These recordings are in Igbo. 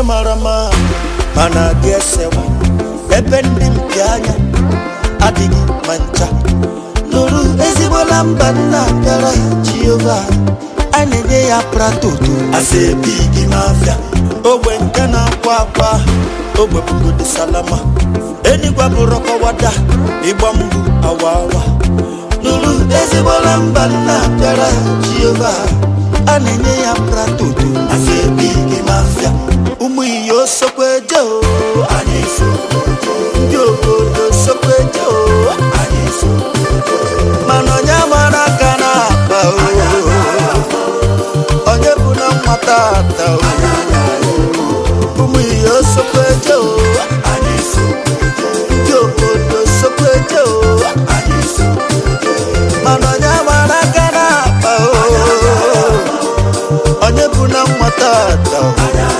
mara mma mana dị esewa ebe ndị mpi anya adịghị ma ncha nụrụ ezigbola mba nna bịara jehova a na-enye ya pratoto asebi gị mafia ogbe nke na-akwa akwa ogbe bugodi salama enigwa bụrụ kọwada ịgba mgbu awa awa nụrụ ezigbola mba nna bịara jehova a na-enye ya pratoto asebi gị mafia ụmụ iyo sokweje o anyị so ndị obodo sokweje o anyị so mana onye mara aka na-akpa o onye bụ na nwata ata o ụmụ iyo sokweje o anyị so ndị obodo sokweje o anyị so mana onye mara aka na-akpa o onye bụ na nwata ata o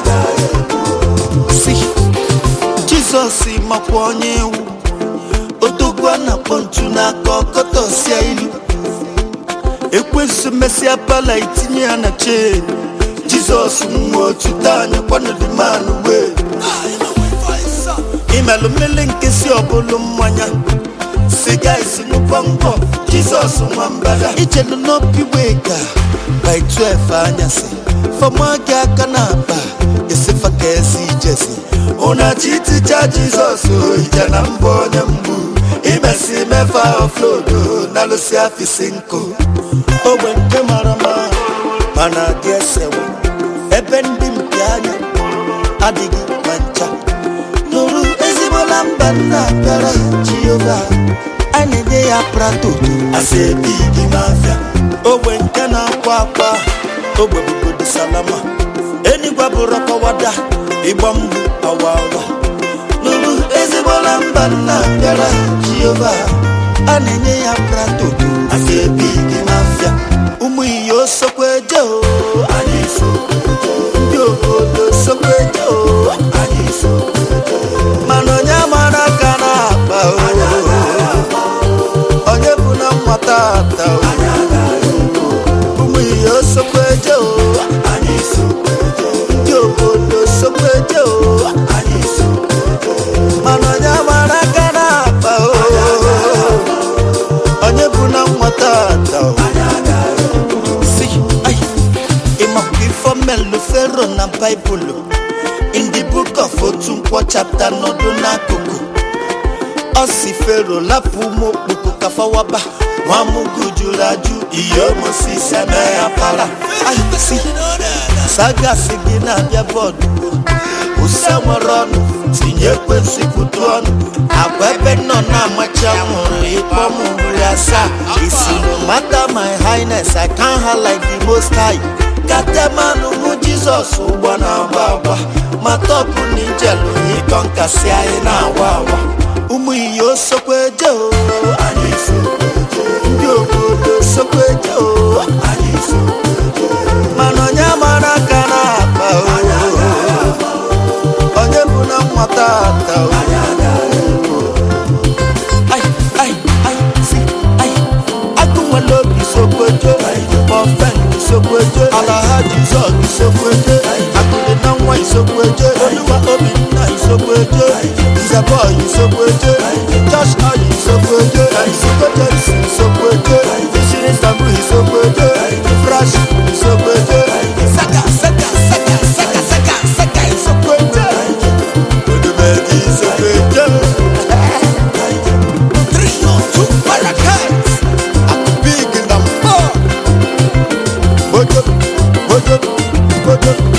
si jizọs makwa onye iwu odogwu a na-akpọ ntu n'aka ọkọtọsia ilu ekwensu mesịa pala itinye ya na chen jizọs nwa otu anya kwanodimanụ wee imelụ mmiri nkesi ọbụlụ mmanya siga isi ṅụkwa ngwọ jizọs nwa mbada ijelu n'obi wega by 12 anyasị fọma gị aka na akpa esifa ka ezi ijesi ụna chiticha jizọs ije na mbụ onye mgbu imesi mefa oflodo na lụsi afisi nkụ ogbe nke mara mma mana dị esewa ebe ndị mpi anya adịghị ma ncha nụrụ ezigbola mba nna bịara jehova a na-enye ya pratoto asebi gị mafia ogbe nke na-akwa akwa ogbe bugodi salama enigwa bụrụ kọwada ịgba mgbu awa awa nụrụ ezigbola mba nna bịara jehova a na-enye ya pratoto asebi gị mafia ụmụ iyo sokweje o anyị so ndị obodo sokweje o anyị so mana onye mara aka na-akpa o onye bụ na nwata ata o ụmụ iyo sokweje o anyị so ndị obodo sokweje o anyị so mana onye mara aka na-akpa o onye bụ na nwata ata o si ai ịmakwa ifo melu fero na baịbụlụ in the book of otu nkwọ chapter nọdụ n'akụkụ ọ si fero lapụ ụmụ okpoko kafawaba nwamugu juru ajụ ihe mosisi eme ya para si sagasi gị na-abịa bọọdụ use nwere ọnụ tinye ekwensị kwutu ọnụ agwa ebe nọ na-amachi anwụrụ ịkpọ m ugboro asaa isi no matter my highness i can ha like the most high katemanụ mụ jizọs ụgbọ na-agba agba ma tọpụ na ijelu ịkọ nkasi anyị na-awa awa ụmụ iyo sokweje o anyị so ndị obodo sokweje o anyị so mana onye mara aka na-akpa o onye bụ na nwata ata o ai ai ai si ai agụ nwere obi sokweje mọfen isokweje alaha jizọs isokweje akụdị na nwa isokweje oluwa obinna isokweje nzebọy isokweje josh oyi isokweje isokweje isi isokweje ishiri sabu isokweje fresh isokweje saka saka saka saka saka saka isokweje odumeji isokweje three or two parakeets akụ big na mbọ mojo mojo mojo